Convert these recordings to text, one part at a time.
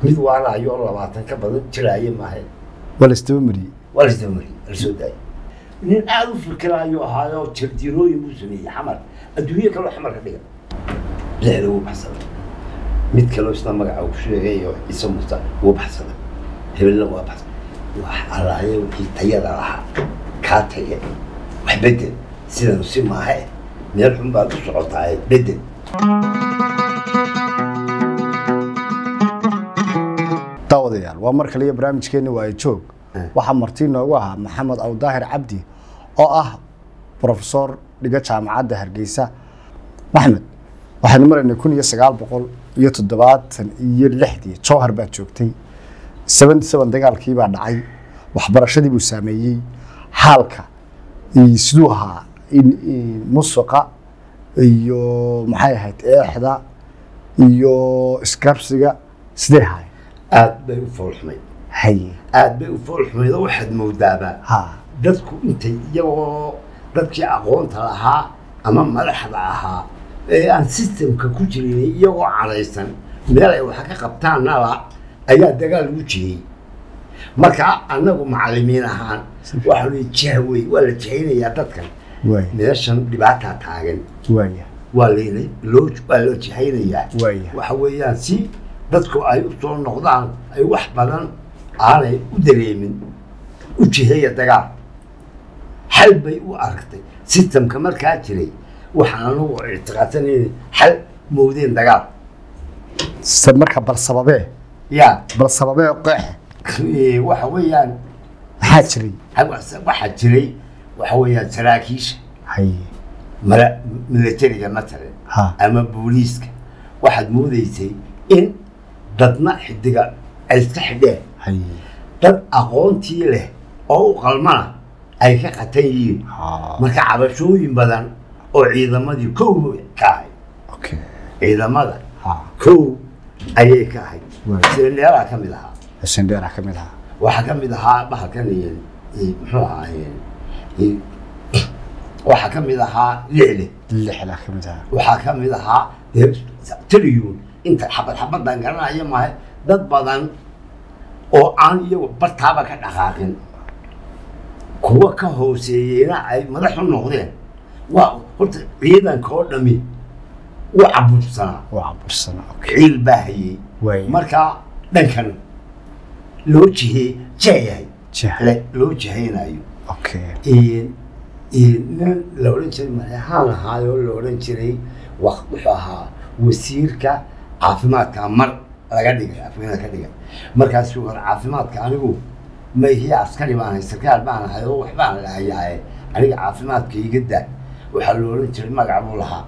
mid waalayo oo labaatan ka badan jiraaye maahe waa la isdaba mariyey waa lasdamariyey lasoo daayay nin aada u fikiraayo ahaayo jardiinooyin buu sameeyey xamar adduunye kaloo xamar ka dhiga lixda wuu baxsaday mid kaloo isna magaca uu ku sheegay oo ciise muuse wuu baxsaday hebelna waa baxsaday wax allaaye wixii tayada lahaa kaa taye wax bedel sidanu si maahe meel xun baad u socotaaye bedel daawadayaal waa mar kale iyo barnaamijkeenni waa joog waxaa marti noogu ahaa maxamed awdaahir cabdi oo ah profesor dhiga jaamacadda hargeysa maxmed waxaynu maraynay kun iyo sagaal boqol iyo toddobaatan iyo lixdii jowhar baad joogtay seventy seven dagaalkii baa dhacay waxbarashadii buu saameeyey xaalka iyo siduu ahaa in- in musuqa iyo maxay ahayd eexda iyo iskarabsiga sidee ahaay aad bay u foolxumayd haye aad bay u foolxumayd oo waxaad moodaabaa ha dadku intay iyagoo dadkii aqoonta lahaa ama madaxda ahaa ee aan sistemka ku jirin iyagoo cadhaysan meel ay wax ka qabtaan nala ayaa dagaal ugu jihiyey marka annagu macallimiin ahaan waxaa lii jahwey waa la jihaynayaa dadkan waaya meeshan dhibaataa taagan waaya waa layna loo waa loo jihaynayaa Waaya. waxa weeyaan si dadku ay u soo noqdaan ay wax badan aanay u dareemin u jiheeya dagaal xal bay u aragtay sistemka markaa jiray waxaan anagu ictiqaadsanayna xal moodeen dagaal se marka bal sababee ya bal sababee qeex eh, waxa weeyaan maxaa jiray waxaa jiray waxa weeyaan saraakiisha haye mala militariga matalan ha ama booliiska waxaad moodaysay in dadna xidiga ay iska xidheen haye dad aqoontii leh oo u qalmana ay ka qatan yihiin ha marka cabashooyin badan oo ciidamadii kow ka ahayd okay ciidamada ha kow ayay ka ahayd Waay. sida meelaha ka mid ahaa xuseen dheera ka mid ahaa waxaa ka mid ahaa bahalkan iyo iyo muxuu ahaa iyo waxaa ka mid ahaa lixle lixla ka mid ahaa waxaa ka mid ahaa dee triyun inta xabad xabadan garanaya maahe dad badan oo aan iyagu bartaaba ka dhaqaaqin kuwa ka hooseeyeyna ay madax u noqdeen waa horta ciidanka oo dhami u cabursanaa waa cabursana okay ciil baa hayey waaya markaa dhankan loo jihey jeeyahay Jah. le loo jihaynayo okay Een- een nin la odhan jiray madaxaan ahaayoo la odhan jiray wa- wuxuu ahaa wasiirka caafimaadka mar laga dhigay afweena ka dhigay markaasuu hore caafimaadka anigu mayhiya askari baan ahay sarkaal baan ahay oo waxbaan lahayaaye aniga caafimaadka iga daa waxaa la odhan jiray magac buu lahaa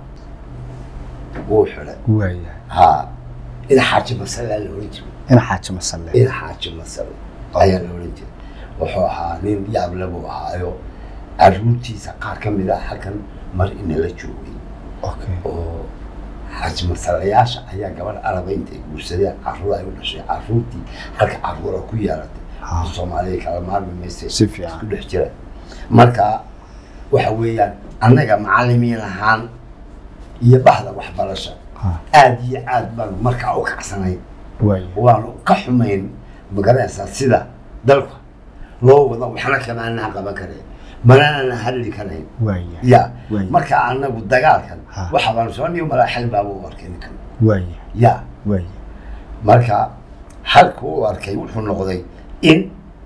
wuu xidhay waaya ha ina xaaji masalaa la odhan jiray in xaaji masalle ina xaaji masal ayaa la odhan jiray wuxuu ahaa nin yaable buu ahaayo caruurtiisa qaar ka mid ah halkan mar inala joogay okay oo xaaji masalayaasha ayaa gabadh araba intay guursadeen caruur ay u dhashay caruurtii halka caruura ku yeelatay Ah. soomaaliya kala maarmi mayse Si fiican. isku dhex jira marka waxa weeyaan annaga macallimiin ahaan iyo bahda waxbarasha ha aad iyo aad baanu markaa u kacsanayn waaya waanu ka xumayn magaranaysaa sida dalka loo wado waxna kamaanaa qaban kareen manana hadli karayn waaya ya Waay. marka anagu dagaalkan Ha. waxa baanu soo niyo malaa xal baaba u arkay ninkan waaya ya waaya marka halka u arkay wuxuu noqday in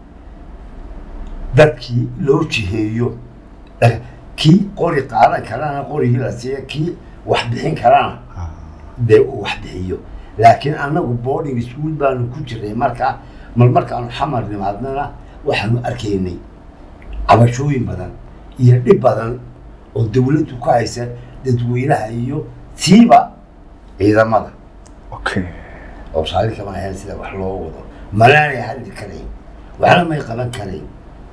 dadkii loo jiheeyo eh, kii qori qaadan karana qorigii la siiya kii wax bixin karana ha dee uu wax bixiyo laakiin annagu boarding school baanu ku jirnay marka mar markaanu xamar nimaadnana waxaanu arkaynay cabashooyin badan iyo dhib badan oo dawladdu ku haysa dadweynaha iyo siiba ciidamada okay oo raalli kama ahayn sida wax loo wado malaanay hadli karayn waxna may qaban karayn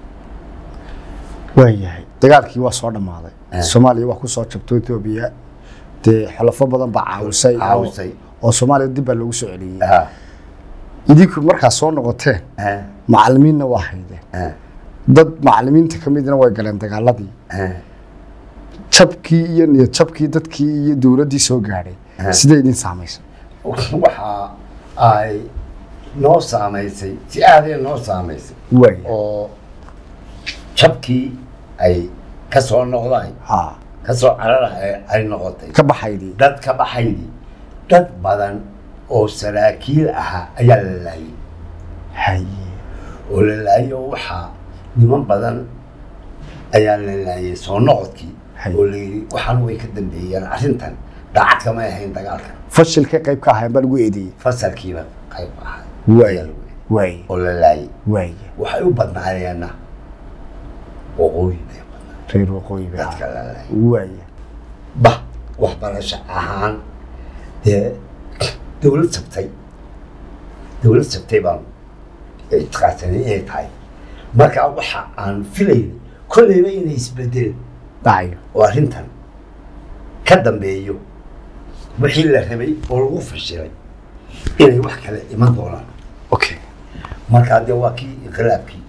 waayahay dagaalkii waa soo dhammaaday Eh. soomaaliya waa ku soo jabto etoobiya dee xulafo badan baa caawisay oo- Caawisay. oo soomaaliya dib baa loogu soo celiyey Ha, idinku markaa soo noqoteen ha, macallimiinna waa haydeen ha, dad macallimiinta ka midna way galeen dagaaladii ha. jabkii iyo niyad jabkii dadkii iyo dowladdii soo gaadhay Eh. sidee idin saamaysa waxa ay noo saamaysay si aadee noo saamaysay waaya oo jabkii ay ka soo noqdaan ha ka soo carara ay noqotay ka baxaydii dad ka baxaydii dad badan oo saraakiil ahaa ayaa la laayay haye oo la laayay oo waxaa niman badan ayaa la laayay soo noqodkii Hay. oo la yidhi waxaan way ka dambeeyeen arrintan daacad kamay ahayn dagaalka fashilka qayb ka ahayn baa lagu eedeeyey fasalkiiba qayb ahaa Waay. ayaa lagu yidhi, waaya oo la laayay waaya waxay u badnaayeenna waqooyi bay u badnaayeen reer waqooyi bay dadka ahaa la laayay waaya bah waxbarasho ahaan dee dawlad sabtay dawlad sabtay baan itiqaadsanay inay tahay marka waxa aan filayna kolleyba inay isbedel dhacayo oo arrintan ka dambeeyo wixii la rabay oo lagu fashilay inay wax kale iman doonaan okay markaa dee waa kii inqilaabkii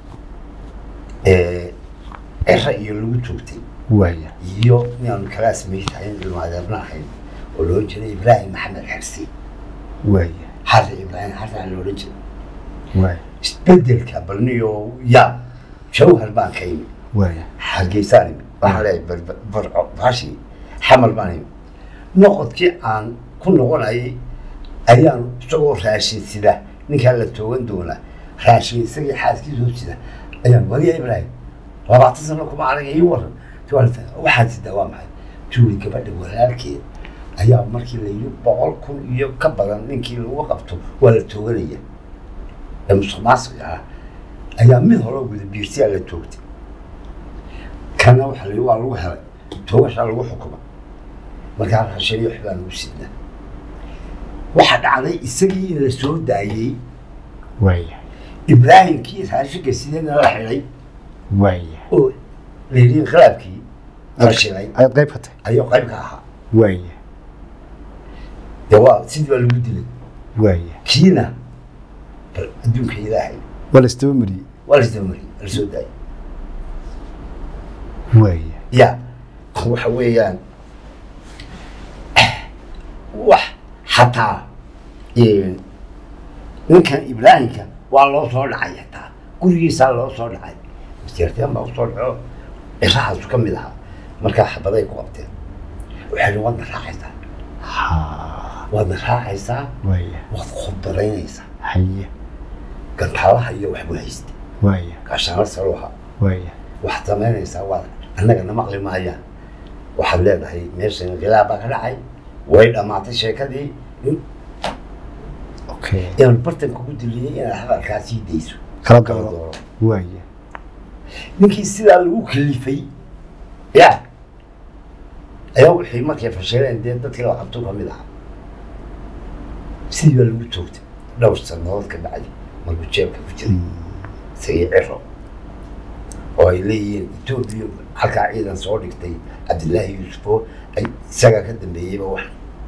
ee cera iyo lagu joogtay waaya iyo inaan kalaasmay tahay ilmo adeerna ahayn oo loo jiray ibraahim maxamed xersi waaya xarri ibraahim xarri aan loola jiray waaya isbedelka balniyo yaa jawhar baan ka imi waaya hargeysaan imi waxaan leeyahay bar- barco baashi xamal baan imi noqodkii aan ku noqonayay ayaan isagoo raashin sida ninkaa la toogan doonaa raashin isagii xaaskiisoo sida ayaan wadiya ibraahim labaatan sano kuma anaga ii waran Jawaabta, waxaad sidaa waa maxay juuri gabadha walaalkeed ayaa markii la yidhi boqol kun iyo ka badan ninkii lagu qabto waa la tooganaya ee musuq maasuq ah ayaa mid hore wada biirsiyaa la toogtay kana waxa la yidhi waa lagu helay toogashaa lagu xukuma markaa raashin iyo waxbaa lagu sidnaa waxaa dhacday isagii in la soo daayey waaya ibraahimkii raashinka sideedna la xidhay waaya oo la yidhi inqilaabkii fashilay ayaad qayb ka tahay ayuu qayb ka ahaa waaya dee waa sidii baa lagu dilay waaya kiina bal adduunka ilaahay waa la isdaba mariyey waa la isdamariyey la soo daayay waaya ya waxa weeyaan wax xataa een, ninkan ibraahimka waa loo soo dhacay xataa gurigiisaa loo soo dhacay masteerteen baa usoo dhaco cirahaasu ka mid ahaa markaa xabaday ku qabteen waxay dhi waadna raacaysaa ha waadna raacaysaa waaya waad khudbadaynaysaa haye gantaalaha iyo waxbuu haystay waaya gaashaanla saruuha waaya waxaad samaynaysaa waad annagana maqli maayaan waxaad leedahay meeshan inqilaab baa ka dhacay way dhammaatay sheekadii in- okay inaan bartanka ku diliyey inaad hadalkaa sii dayso kala kala dooro dooro waaya ninkii sidaa lagu kalifay ya ayaa wixii markay fashileen dee dadkii la qabto ka mid ahaa sidii baa lagu toogtay dhowr sannadood ka bacdi markuu jeebka ku jiray isagii ciro oo ay leeyihiin etoobiya halkaa ciidan soo dhigtay cabdillaahi yuusufo ay isagaa ka dambeeyeyba wax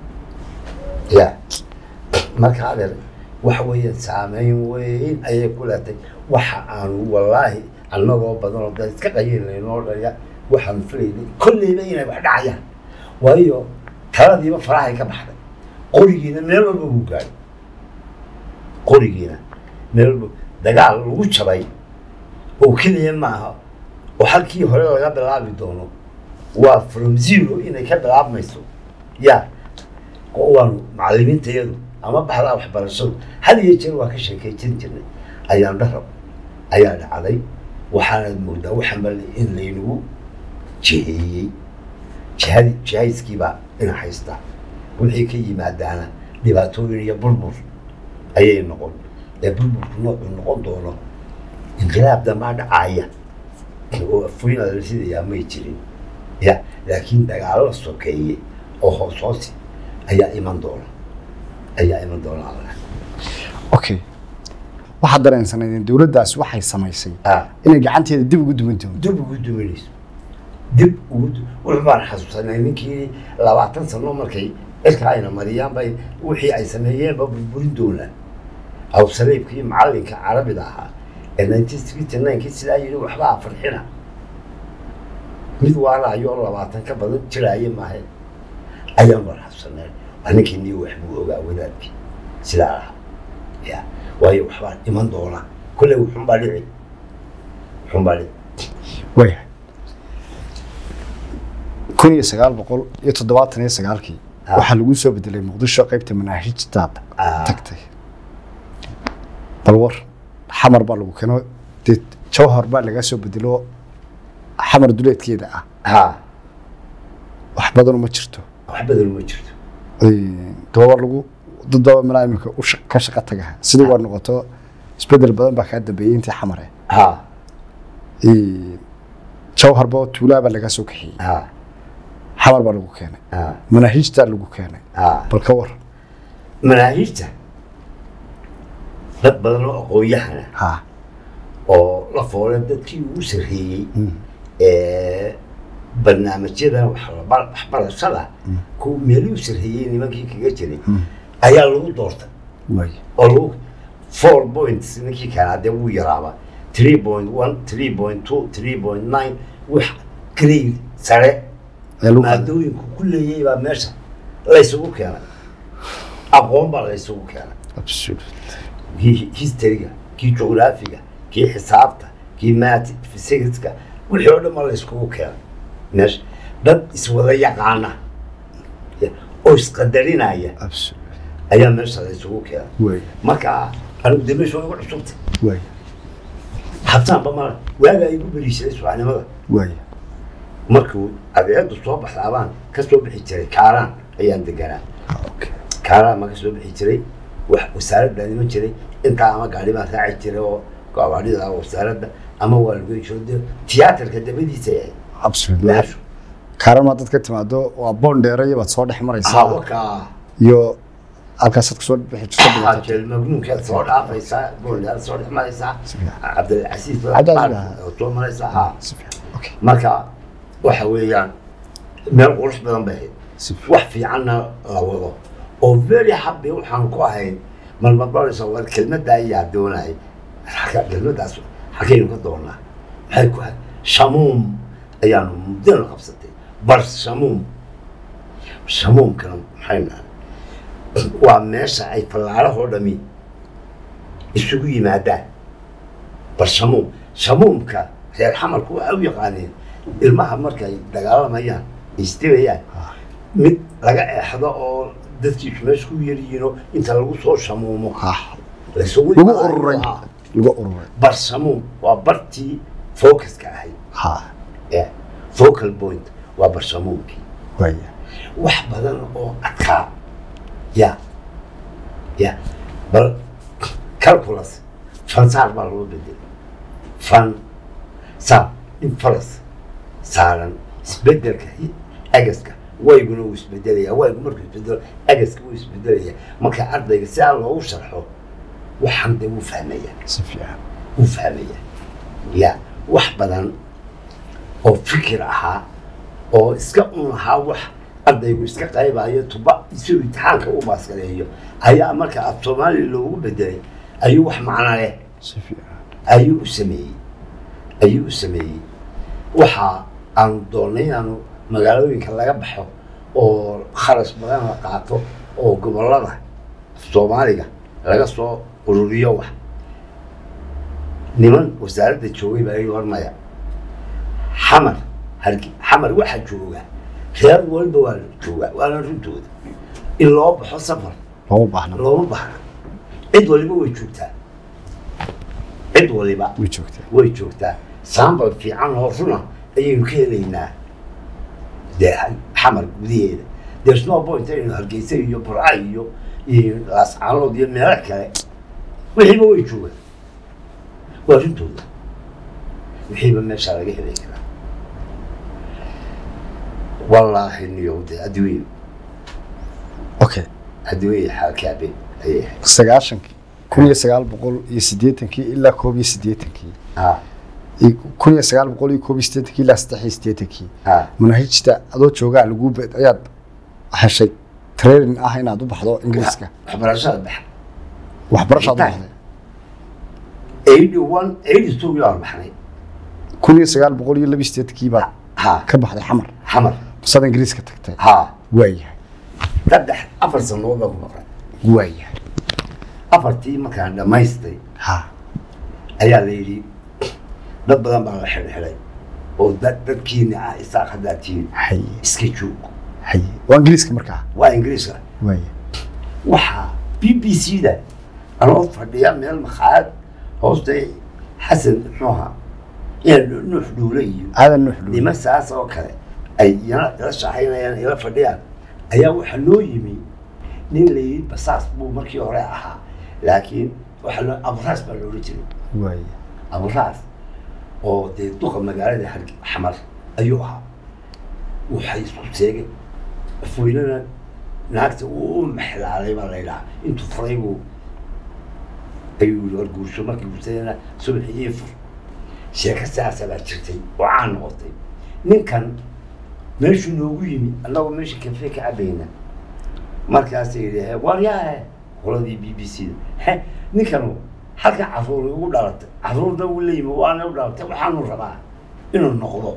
ya marka adeer waxa weeye saameyn weyn ayay ku leetay waxa aanu wallaahi annagoo badan oo dad iska qayilaynoo dhaya waxaanu filaynay kolleyba inay wax dhacayaan waayo taladiiba farahay ka baxday qorigiina meel walba wuu gaadhay qorigiina meel walba dagaal lagu jabay oo keliya maaha oo halkii hore laga bilaabi doono waa from zero inay ka bilaabmayso ya waanu macalimiintayadu ama baxdaa waxbarashadu had iyo jeer waa ka sheekaysan jirnay ayaan dharab ayaa dhacday waxaanaad moodaa waxanba in laynagu jiheeyey jihadi jihayskiibaa ina haysta wixii ka yimaadaana dhibaatooyin iyo burbur ayay noqon ee burburku noocuu noqon doono inqilaab dambaa dhacaaya oo afooyin la sidayaa may jirin ya laakiin dagaallo sokeeye oo hoos hoosi ayaa iman doona ayaa iman doona alla okay waxaad dareensanaydeen dowladdaas waxay samaysay ah inay gacanteeda dib ugu duwan doonto dib ugu duminayso dib ugu du- wuxuu baan xasuusanay ninkii labaatan sano markay cirka ayna mariyaan bay wixii ay sameeyeenba burburin doonaan awsaleybkii macallinka carabida ahaa ee nineteen sixty ninekii sidaa yidhi waxbaa farxina mid waaraayo oo labaatan ka badan jiraaye maahe ayaan baan xasuusanay waa ninkii niyo wax buu ogaa wadaadkii sidaa ahaa ya waayo waxbaa iman doona kolley wuxunbaa dhici wuxunbaa dhici waayahay kun iyo sagaal boqol iyo toddobaatan iyo sagaalkii Ah. waxaa lagu soo bedelay muqdisho qaybta manaahijtaada Ah. tagtay bal war xamar baa lagu keeno dee jawhar baa laga soo bedelo xamar duleedkeeda ah ha wax badan uma jirto wax badan ma jirto dababa lagu dad baba malaa iminka u shaq- ka shaqo tagaha sidii waa noqoto isbedel badan baa kaa dambeeyey intii xamare ha jawharba oo tuulaa baa laga soo kaxeeyey ha xamar baa lagu keenay ha manaahijtaa lagu keenay ha bal ka war manaahiijta dad badan oo aqoon-yahana ha oo la foolay dadkii ugu sarreeyey ee barnaamijyada waxba- waxbarashada kuwa meelihii u sarreeyey nimankii kaga jiray ayaa lagu doortay waay oo lagu four points ninkii kale hadee wuu yaraaba three point one three point two three point nine wax grade sare ayaa lagu qaaday maadooyinku ku leeyay baa meesha laysugu keenay aqoon baa laysugu keenay absolute kii historyga kii jugraafiga kii xisaabta kii maati physicska wixii oo dhan baa layskugu keenay meesha dad iswada yaqaana ya, oo isqadarinaya absolute ayaa meesha laysugu keenay waay marka anigu de meesha waa igu cusubta waay habtaanba mala waagaa igu beriishaday subaxnimada waay markuu adeecaddu soo baxdaabaan ka soo bixi jiray kaaraan ayaan deganaa okay kaaraan ma ka soo bixi jiray wax wasaaradda iman jiray intaa ama gaari baan raaci jiray oo gawaarida wasaaradda ama waa lagu jiro de tiyaatarka dabadiisa yahay absolute meeshu kaaran maa dad ka timaado waa boon dheeraya baad soo dhex maraysaa hawakaa iyo halkaasaad kusoo bixi jirto dhibaato. jeel magnuunkaad soo dhaafaysaa booldaad soo dhex maraysaa cabdilcasiis Cabdilcasiis, ah. oo soo maraysaa ha si fiican okay marka waxa weeyaan meel qurux badan bay ahayd si fiican wax fiicanna la wado oo very happy waxaan ku ahayn malmabaraysa war kelmadda ayaa doonay halka kelmaddaas xagaynu ka doonaa maxay ku ahayd shamuum ayaanu muddana qabsatay bar shamuum shamuumkana maxay nahay waa meesha ay fallaarahoo dhami isugu yimaadaan bar shamuum shamuumka reer xamarku waxay u yaqaaneen ilmaha markay dagaalamayaan isdibayaan mid laga eexdo oo dadkiisu meesha ku yaryihiinoo inta lagu soo shamuumo ah laysugu lagu imaanayo. ururay Ah, lagu ururay bar shamuum waa bartii focuska ahayd ha Yeah. focal point waa bar shamuumkii waay wax badan oo adkaa ya ya bal calculus fansaar baa loo bedelay fan saar in faras saaran isbedelka hi- agaska wayguna wuu isbedelaya waygu markuu isbedelo agaska wuu isbedelaya marka ardayga si aan loogu sharxo waxaan dee wuu fahmaya si fiican wuu fahmaya ya wax badan oo fikir ahaa oo iska un ahaa wax ardaygu iska qaybayo tuba si uu imtixaanka u baaskareeyo ayaa marka af soomaaliya loogu bedelay ayuu wax macno leh si fiican ayuu u sameeyey ayuu u sameeyey waxa aanu doonnay inaanu magaalooyinka laga baxo oo kharash badan la qaato oo gobollada af soomaaliga laga soo ururiyo wax niman wasaaradda joogay baa ii hormaya xamar hargi xamar waxaa jooga reer walba waa joogaa waana runtooda in loo baxo safar looma baahna looma baahna cid waliba way joogtaa cid waliba way joogtaa way joogtaa saambal fiican oo runa ayaynu ka helaynaa dee xamar gudaheeda there's no point aynu hargeysa iyo burca iyo iyo laascaanood iyo meelo kale wixiiba way joogaan waa runtooda wixiiba meesha laga heli karaa wallaahi niyowde adduunye okay adduunye xaalkaabe ayay ahayd sagaashankii kun iyo sagaal boqol iyo siddeetankii ilaa koob iyo siddeetankii ha iyo kun iyo sagaal boqol iyo koob iyo siddeetankii ilaa saddex iyo siddeetankii ha manhajta adoo joogaa lagu be ayaad heshay training ah inaad u baxdo ingiriiska waxbarashada baxa waxbarashaad u Intaa. baxday eighty one eighty two yaa baxnay kun iyo sagaal boqol iyo laba iyo siddeetankii baad ha ka baxday xamar xamar masad ingiriiska tagtay ha waayahay saddex afar sanood baan ku maqlay waayahay afartii markaan dhammaystay ha ayaa la yidhi dad badan baa la xidhxidhay oo dad dadkiina ah isaaq haddaa tihiin haye iska joog haye waa ingiriiska markaa waa ingiriiska waaya waxaa b b c da anoo fadhiya meel makhaayad hoosta xasan muxuu ahaa ina nuux dhuule iyo aadan nuux dhuule niman saas oo kale ay iyana ila shaaxaynayaan ila fadhiyaan ayaa waxaa noo yimi nin la yidhi basaas buu markii hore ahaa laakiin waxaa loo aburaas baa loola jiray waaya aburaas oo dee duqa magaalada Harge- xamar ayuu ahaa waxay isku seegay foynana naagta uu u maxlaalay baa la yidhaha intuu furay buu ayuu yidhi war guursho markii guursadayna subaxii ii fur sheeko saasa baa jirtay oo caan noqotay ninkan meeshuu noogu yimi annagoo meesha kafe ka cabayna markaasay yidhi war yaa qoladii b b c da he ninkanu halka caruur ugu dhalatay caruurna uu la yimi waana u dhalatay waxaanu rabaa inuu noqdo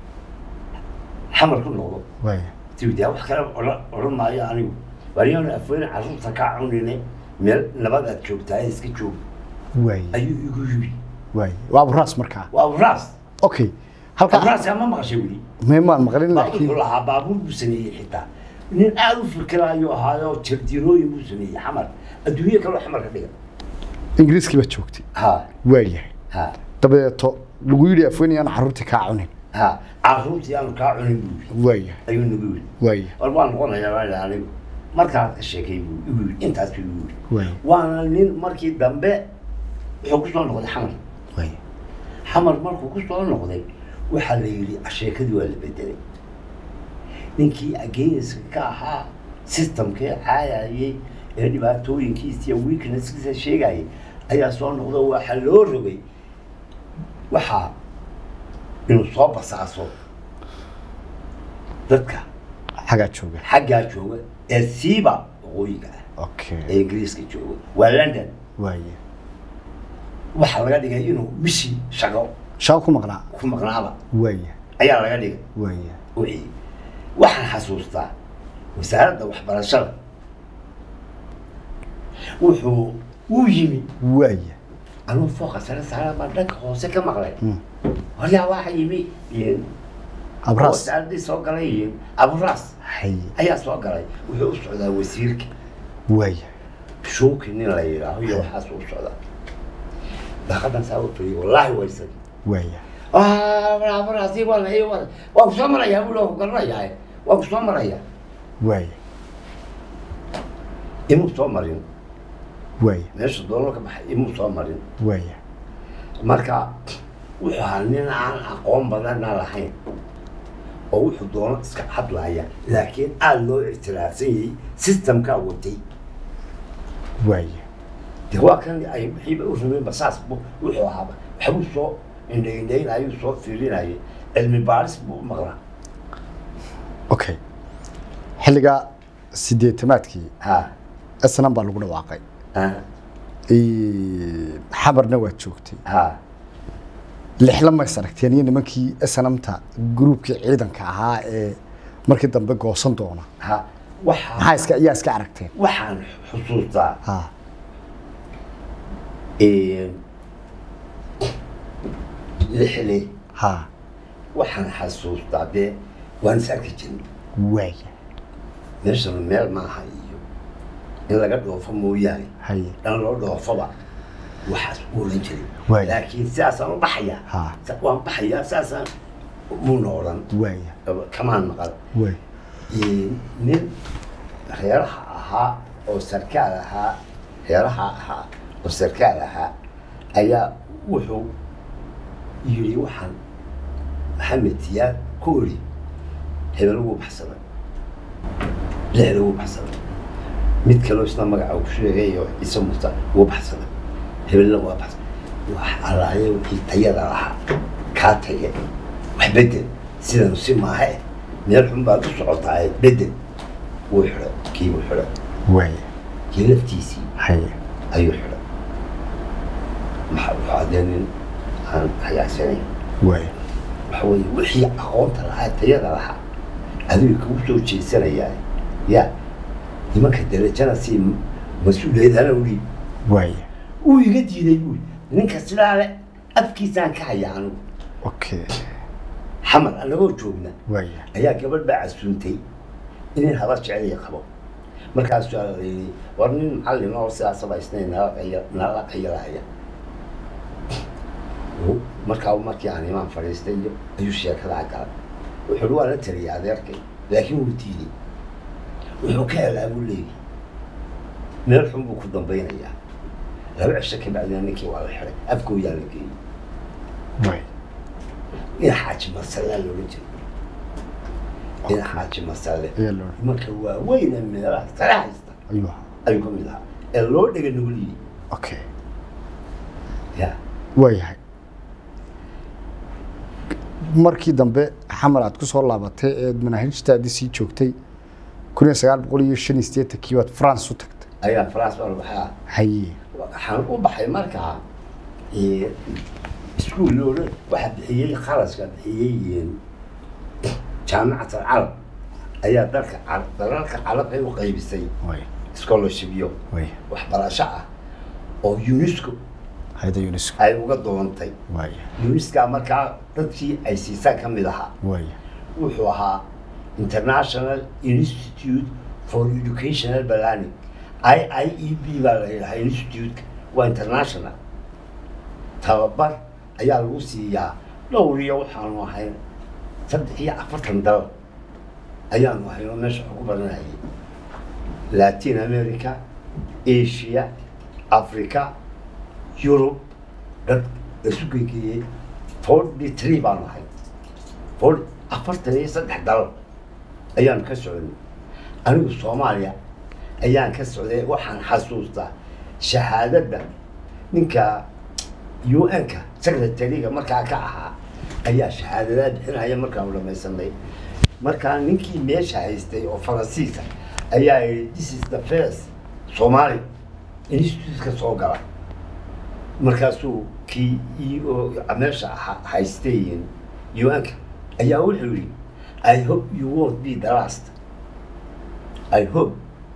xamar ku noqdo waaya tiwdaa wax kale odhan odhan maayo anigu waryaanu afweyne caruurta kaa cunine meel nabad aad joogtaa ee iska joog waaya ayuu igu yimi waaya waa aburaas markaa waa abraas okay halkaa abraas ma maqashay weli meemaan maqlin baabuurku laakiin lahaa baabuur buu sameeyey xitaa nin aada u fikiraayo ahaayo jardiinooyin buu sameeyey xamar adduunye kaloo xamar ka dhiga ingiriiskii baad joogtay ha waayahay ha dabadeeto lagu yidhi afweynayaan carruurtii kaa cunin ha caruurtii aanu kaa cunin buu yidhi waaya ayuu nagu yidhi waaya war waan noqonayaa baa idhi anigu markaad ka sheekay buu igu yidhi intaas buu igu yidhi waaya waana nin markii dambe wuxuu ku soo noqday xamar waaya xamar markuu ku soo noqday waxaa la yidhi sheekadii waa la bedelay ninkii ageyniska ka ahaa systemkee caayayey ee dhibaatooyinkiisa iyo weaknesskiisa sheegayay ayaa soo noqda waxaa loo rogay waxaa inuu soo basaaso dadka xagaa jooga xaggaa jooga ee siiba waqooyiga ah okay ee ingiriiska jooga waa london waaya waxaa laga dhigay inuu bishii shaqo shaqo ku maqnaa ku maqnaaba waaya ayaa laga dhigay waaya wixii waxaan xasuustaa wasaaradda waxbarashada wuxuu uu yimi waaya anuu fooqa sare saara baan dhanka hoose ka maqlay Mm. horyaa waxa yimi iyo abraas wasaaradii soo galay iyo aburaas haye ayaa soo galay wuxuu u socdaa wasiirka waaya shuuki nin la yidhaaho iyo waxaas u socdaa daaqadan saa u fadhiyay wallaahi waysan waaya aburaasi waa la waa waan kusoo marayaa buu ku garanayaa waan kusoo marayaa waaya imuu soo marin waaya meesha doolo ka baxay imuu soo marin waaya marka wuxuu ahaa nin aan aqoon badana lahayn oo wuxuu doono iska hadlaya laakiin aada loo ictiraafsan yahay systemkaa watay waaya de waa kan ay wixiiba u rabeen basaas bu wuxuu ahaaba waxbuu soo indhaindhaynayuu soo fiirinayay cilmi baaris buu u maqlaa okay xilligaa sideetamaadkii ha snm baa lagu dhawaaqay ha Ee, xamarna waad joogtay ha lixla mays aragteen iyo nimankii snmta gruubkii ciidanka ahaa ee markii dambe goosan doona ha waxaa maxaa iska ayaa iska aragteen waxaan xusuustaa ha lixle ha waxaan xasuustaa dee waan is arki jirnay waaya meeshana meel maaha iyo in laga dhoofo mooyaane haye dhan loo dhoofaba waxaas u oran jiray Waay. laakiin sidaasaan u baxayaa Ha. Sa- waan baxayaa sidaasaan muuna odhan waaya kamaan maqal waaya Ee, nin reeraha ahaa oo sarkaal ahaa reeraha ahaa oo sarkaal ahaa ayaa wuxuu yidhi waxaan maxamed siyaad ku ori hebel ugu baxsaday lixda ugu baxsaday mid kaloo isna magaca uu ku sheegay oo ciise muuse ugu baxsaday hebelna waa baxsaday wax allaaye wixii tayada lahaa kaa taye wax bedel sidan si maahe meel xun baad u socotaa bedel wuu xidhay kii buu xidhay waaya kii laftiisii haye ayuu xidhay maxaa wuxuu adee nin aan hagaagsanayn waaya waxa weeye wixii aqoonta lahaa tayada lahaa adiga kugu soo jeesanayaa ya nimanka darajana si mas-uuliyadana u dhiib waaya uu iga diiday buuri ninka sidaa le afkiisaan ka haya anigu okay xamar anagoo joogna waaya ayaa gabadh baa casuuntay inin haba jeceliya qabo markaasuu la yidhi war nin macallin oo sidaasaba isnayn nala qaya nala qayalahaya Uu- markaa markii aan imaan fadhiistay iyo ayuu sheekadaa galay wuxuu uhi waa la taliyay adeerkay laakiin wuu diiday wuxuu ka helaa buu leeyahay meel xun buu ku dambaynayaa laba cisho ka bacdina ninkii waa la xiday afkooyaa la geeyey waaya ina xaaji masalaa loola jeeda ina xaaji masale ayaa loo marka waaweyna meelaha sare haysta ayuu ahaa ayuu ka mid ahaa ee loo dhega nuguliyey okay ya waayahay markii dambe xamar aad ku soo laabatay eed manaahijtaadii sii joogtay kun iyo sagaal boqol iyo shan iyo siddeetankii baad france u tagtay ayaa france baa baxaa haye waxaan u baxay markaa ee, iskuul loola waxaa bixiyey kharaska bixiyey jaamicat alcarab ayaa dalka car- dalalka carabay u qaybisay waaya scholarshipyo waaya waxbarasho ah oo unesco hayda unesco ay uga doontay waaya unesco markaa dadkii ay siisaan ka mid ahaa waaya wuxuu ahaa international institute for educational planning i i e b baa la yidhahaa institute waa international tababar ayaa lagu siiyaa dhowr iyo waxaanu ahayn saddex iyo afartan dal ayaanu ahayn oo meesha wax ku baranayay latin america asia africa europe dad isu gegeeyey forty three baanu ahay forty afartan iyo saddex dal ayaanu ka socday anigu soomaaliya ayaan ka socday waxaan xasuustaa shahaadadda ninka u n-ka secretary-ga markaa ka ahaa ayaa shahaadadaa bixinaya markaanu dhamaysanay markaa ninkii meesha haystay oo faransiisa ayaa yidhi this is the first somali institute-ka soo gala markaasuu kii i o meesha ha- haystay un-ka ayaa wuxuu yidhi i hope you won't be the last i hope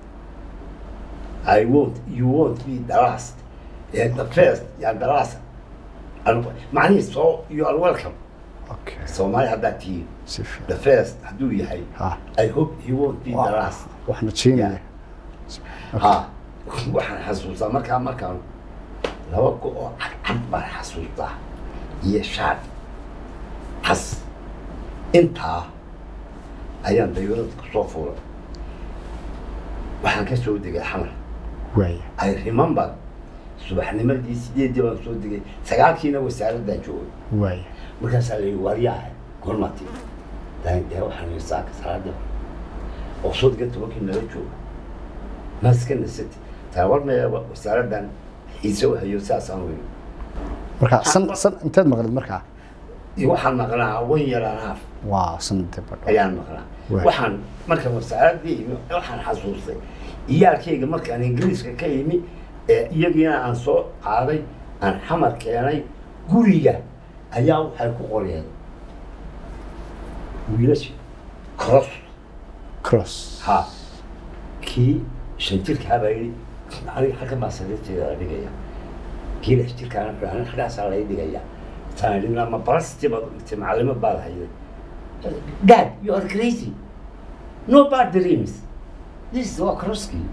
i won't you won't be the last yeah, the first yeah, the last Anigu- macnihii so you are welcome okay soomaali haddaad tihiin si the fiican first hadduu yahay ha i hope you won't be the Waa- last waxna jeenaya ha waxaan xasuustaa markaa markaan laba go oo cadcad baan xasuustaa iyo shaad xas intaa ayaan dayuurada kusoo fuulay waxaan ka soo degay xamar waaya I remember subaxnimadii sideedii baan soo degay sagaalkiina wasaaraddan joogay waaya markaasaa la yidhi waryaha gormati dee waxaan yidhi saaka salaada oo soo degan tobankii nala jooga maa iska nasati taa war maya wasaaraddan xiise u hayo sidaasaan weyn marka san san inteed maqlid markaa iyo waxaan maqnaa wan yaraan haaf waa sanadee badho ayaan maqnaa Waay. waxaan marka wasaaraddii imi waxaan xasuustay iyaalkayga markaan ingiriiska ka imi ee iyagiina aan soo qaaday aan xamar keenay guriga ayaa waxay ku qoreen wiilasha cross cross ha kii shan jirkaa baa yidhi aniga halkan baa sariirteeda la dhigaya kii lix jirkaana wuxuu aniga halkaasaa lay dhigaya taan idhi ma barasti baad dhigtay macallimo baad hayday dad you are crazy no bad dreams this is waa crosskii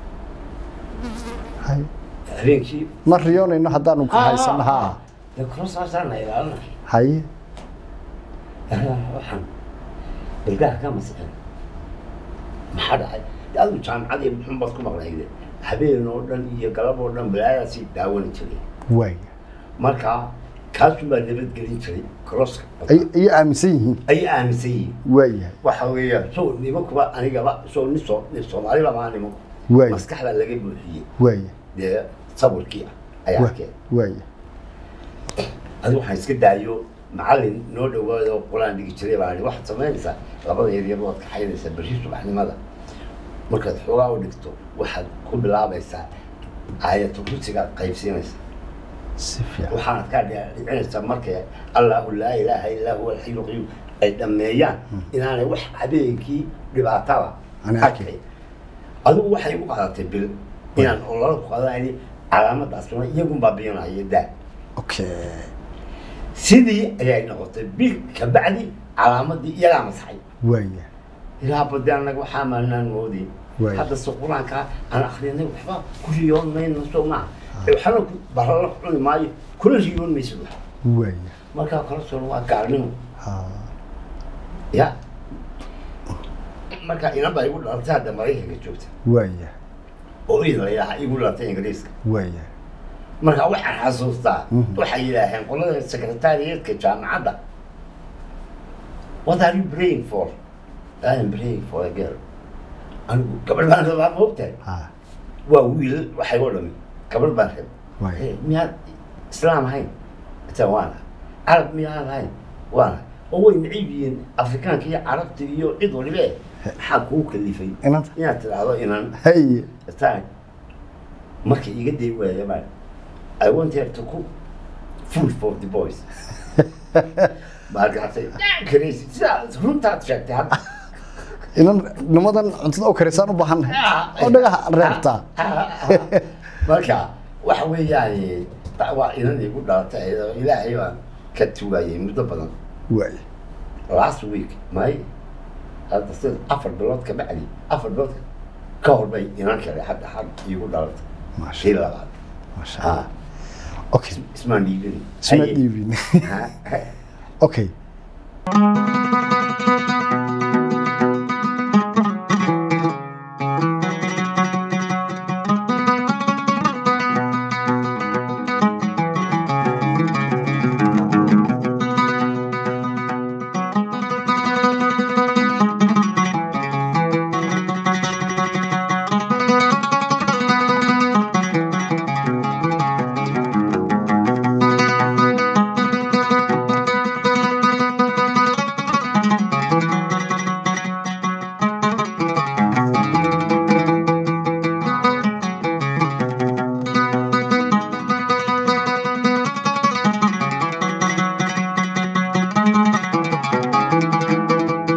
hay habeenkii ma riyoonayno haddaanu ka haysano ha de crossaasaan la ilaalinay haye waxaan ilgaha ka masixin maxaa dhacay de adigu jaamacadii muxun baad ku maqnayde habeen oo dhan iyo galab oo dhan balaadaasii daawani jiray waaya marka kaasun baa nabadgelin jiray crosska ay ay aaminsan yihiin ayay aaminsan yihiin waayahay waxa weeyaan soo nimankuba anigaba soo nin soo nin soomaaliba maa nimanku Waay. maskaxda laga buuxiyey waaya dee sawirkii ah ayaa wa- arkeen waaya adigu waxaan iska daayo macallin noo dhawaada oo qur-aan dhigi jiray baa waxaad samaynaysaa labada yaryar waad kaxaynaysaa berri subaxnimada markaad xoogaa u dhigto waxaad ku bilaabaysaa aayatu kursigaad qaybsiinaysaa si fiican waxaanad kaa dhicinaysaa markay allahu laa ilaaha illaa huwa alxayu lqayuum ay dhammeeyaan inaanay wax habeenkii dhibaataba Aanay arkin. arkay adigu waxay u qaadatay bil inaan olala ku qaadanayni calaamadaasuna iyagun baa biyinaya daa okay sidii ayay noqotay bil kabacdi calaamadii iyagaa masaxay waaya ilaa bade annaga waxaa maanaan moodin Waay. hadda se qur-aanka aan akrinay waxba ku riyoon mayno soo maaha waxna ku barala cuni maayo kuna riyoon maysid wax waaya markaa kala soo waa gaalnimo ha ya marka inan baa igu dhalatay hadda maraykanka joogta waaya oo id la yidhaaha igu dhalatay ingiriiska waaya marka waxaan xasuustaa Mhm. waxay yidhaaheen qolada secretariatka jaamacadda what are you praying for I am praying for a girl anigu gabadh baan rabaa ma ogtahay ha waa wiil waxay oo dhami gabadh baan rab Waay. Eh, miyaad islaam ahayn ita waana carab miyaad ahayn waana oo way necib yihiin afrikaanka iyo carabta iyo cid walibe maxaa kuu kalifay inanta inaad tidhaahdo inan hay time marka iga day waaya baa I want her to cook food for the boys markaasay crazy sidaa runtaad sheegtay hadda inan nimadan cuntada u karisaan u baahan oo dhagaha reebtaa marka waxa weeyaan ta- waa inan igu dhalatay oo ilaahay baan ka tugayay muddo badan waaya last week may hadda sida afar bilood ka bacdi afar bilood ka hor bay inan kale hadda had igu dhalatay maasha kii labaad maasha ha allah okay ismaan dhiibin isma Haye. dhiibin Ha, ha. okay